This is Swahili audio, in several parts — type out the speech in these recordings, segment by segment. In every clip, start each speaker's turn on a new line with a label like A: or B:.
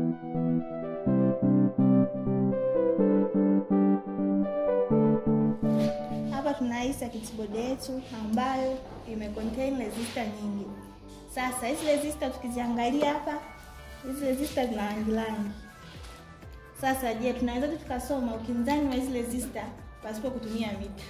A: Hapa tuna hii circuit board yetu ambayo ime contain resistor nyingi. Sasa hizi resistor tukiziangalia hapa, hizi resistor zina rangi rangi. Sasa je, tunawezaje tukasoma ukinzani wa hizi resistor pasipo kutumia mita?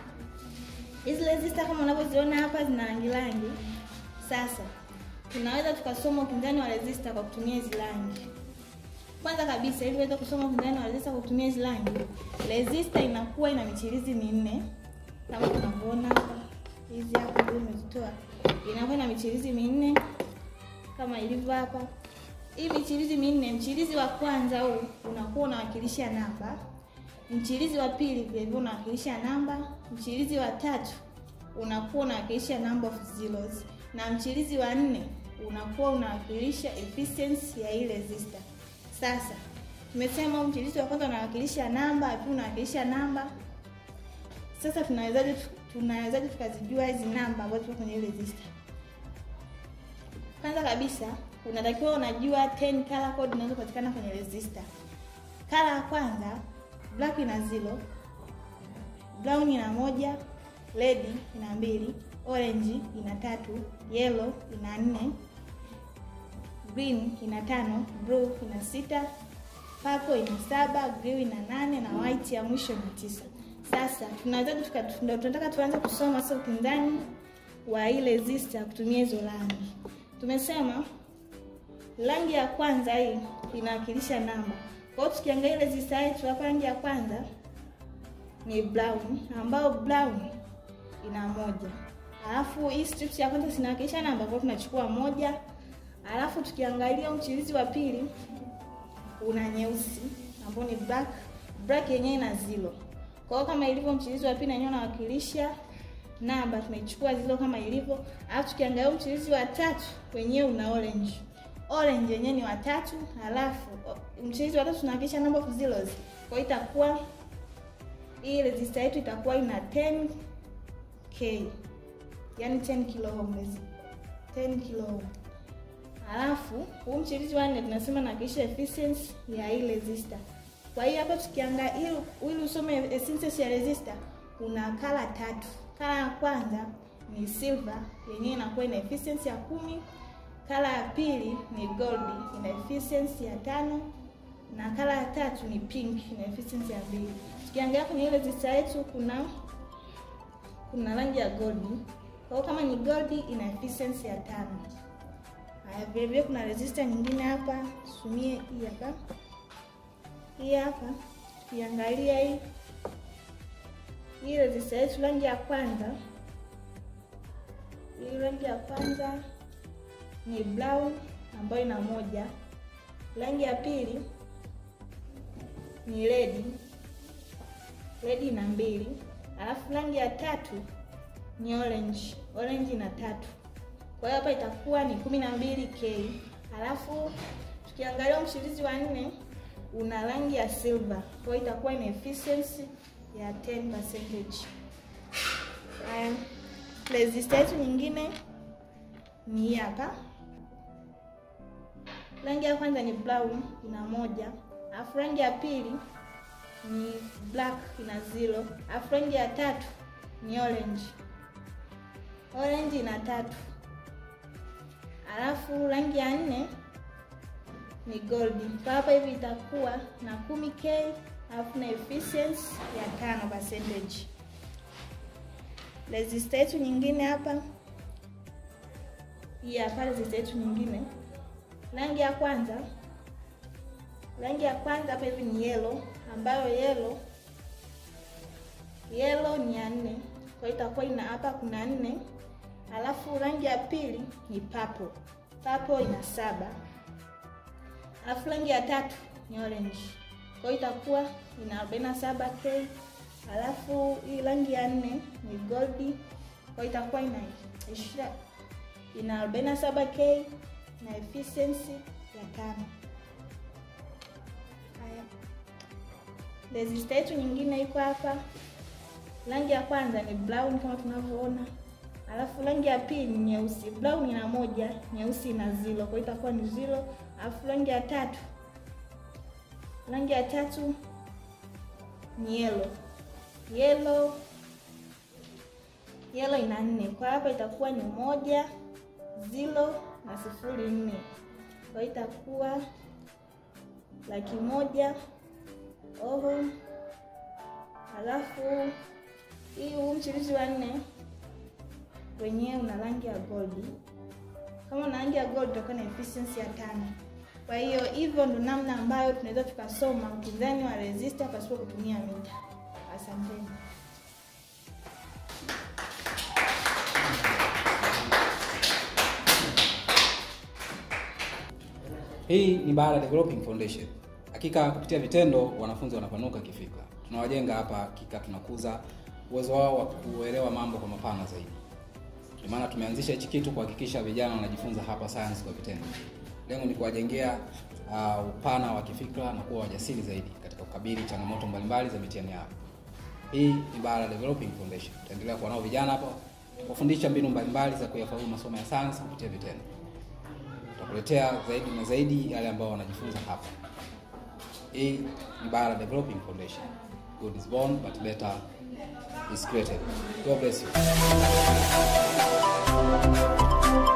A: Hizi resistor kama unavyoziona hapa zina rangi rangi. Sasa tunaweza tukasoma ukinzani wa resistor kwa kutumia hizi rangi. Kwanza kabisa ili uweze kusoma ukinzani wa resistor kwa kutumia hizi rangi, resistor inakuwa ina michirizi minne kama tunavyoona hapa. Hizi hapa ndio nimezitoa. Inakuwa ina michirizi minne kama ilivyo hapa. Hii michirizi minne, mchirizi wa kwanza huu unakuwa unawakilisha namba. Mchirizi wa pili vile vile unawakilisha namba. Mchirizi wa tatu unakuwa unawakilisha number of zeros, na mchirizi wa nne unakuwa unawakilisha efficiency ya ile resistor. Sasa tumesema mchirizi wa kwanza unawakilisha namba, wa pili unawakilisha namba. Sasa tunawezaje tunawezaje tukazijua hizi namba ambazo ziko kwenye ile resistor? Kwanza kabisa unatakiwa unajua 10 color code zinazopatikana kwenye resistor. Color ya kwanza black ina zero, brown ina moja, red ina mbili, orange ina tatu, yellow ina nne, green ina tano, blue ina sita, purple ina saba, blue ina nane na white ya mwisho ina tisa. Sasa tunaweza ndio tunataka tuanze kusoma sasa ukinzani wa ile resistor kutumia hizo rangi. Tumesema rangi ya kwanza hii inawakilisha namba. Kwa hiyo tukiangalia resistor yetu hapa, rangi ya kwanza ni brown, ambao brown ina moja. Alafu hii strips ya kwanza zinawakilisha namba, kwa hiyo tunachukua moja. Alafu tukiangalia mchirizi wa pili una nyeusi ambao ni black, black yenyewe ina zero. Kwa hiyo kama ilivyo mchirizi wa pili yenyewe unawakilisha namba, tunaichukua zero kama ilivyo. Alafu tukiangalia mchirizi wa tatu wenyewe una orange. Orange yenyewe ni watatu, alafu mchirizi wa tatu tunawakilisha number of zeros. Kwa hiyo itakuwa hii resistor yetu itakuwa ina 10k. Yaani 10 kilo ohm. 10 kilo ohm. Alafu huu mchirizi wa nne tunasema nawakilisha efficiency ya hii resistor. Kwa hiyo hapa tukiangalia ili usome efficiency ya resistor kuna kala tatu. Kala ya kwanza ni silver yenyewe inakuwa ina efficiency ya kumi. Kala ya pili ni gold ina efficiency ya tano na kala ya tatu ni pink ina efficiency ya mbili. Tukiangalia kwenye ile resistor yetu kuna kuna rangi ya gold. Kwa hiyo kama ni gold ina efficiency ya tano. Haya, vile vile kuna resistor nyingine hapa, tusumie hii hapa. Hii hapa tukiangalia hii hii resistor yetu rangi ya kwanza, hii rangi ya kwanza ni brown ambayo ina moja. Rangi ya pili ni red, red ina mbili. Alafu rangi ya tatu ni orange, orange ina tatu. Kwa hiyo hapa itakuwa ni kumi na mbili k. Alafu tukiangalia mshirizi wa nne una rangi ya silver, kwa hiyo itakuwa ina efficiency ya 10%. Haya, resistor yetu nyingine ni hii hapa. Rangi ya kwanza ni brown ina moja, alafu rangi ya pili ni black ina zero, alafu rangi ya tatu ni orange, orange ina tatu, alafu rangi ya nne ni gold. Kwa hapa hivi itakuwa na kumi k alafu na efficiency ya tano percentage. Resistor yetu nyingine hapa, hii hapa resistor yetu nyingine, rangi ya kwanza, rangi ya kwanza hapa hivi ni yellow, ambayo yellow yellow ni ya nne, kwa hiyo itakuwa ina hapa kuna nne. Alafu rangi ya pili ni purple, purple ina saba alafu rangi ya tatu ni orange, kwa hiyo itakuwa ina 47k. Alafu hii rangi ya nne ni gold, kwa hiyo itakuwa ina ina 47k na efficiency ya tano. Haya, resistor yetu nyingine iko hapa. Rangi ya kwanza ni brown kama tunavyoona, alafu rangi ya pili ni nyeusi. Brown ina moja, nyeusi ina zero, kwa hiyo itakuwa ni zero. Alafu rangi ya tatu Rangi ya tatu ni yellow. Yellow yellow ina nne, kwa hapa itakuwa ni moja zilo na sifuri nne, kwa hiyo itakuwa laki moja oho. Halafu hii huu mchirizi wa nne wenyewe una rangi ya gold. Kama una rangi ya gold utakuwa na efficiency ya tano. Kwa hiyo hivyo ndo namna ambayo tunaweza tukasoma mtizani wa resistor pasipo kutumia mita. Asanteni.
B: Hii ni Bahala Developing Foundation. Hakika kupitia vitendo wanafunzi wanapanuka kifikra. Tunawajenga hapa, hakika tunakuza uwezo wao wa kuelewa mambo kwa mapana zaidi. Ndio maana tumeanzisha hichi kitu kuhakikisha vijana wanajifunza hapa science kwa vitendo. Lengo ni kuwajengea uh, upana wa kifikra na kuwa wajasiri zaidi katika kukabili changamoto mbalimbali za mitihani yao. Hii ni Bahala Developing Foundation. Tutaendelea kuwa nao vijana hapa kufundisha mbinu mbalimbali za kuyafaulu masomo ya science kupitia vitendo. Tutakuletea zaidi na zaidi yale ambao wanajifunza hapa. Hii ni Bahala Developing Foundation. Good is born but better is created. God bless you.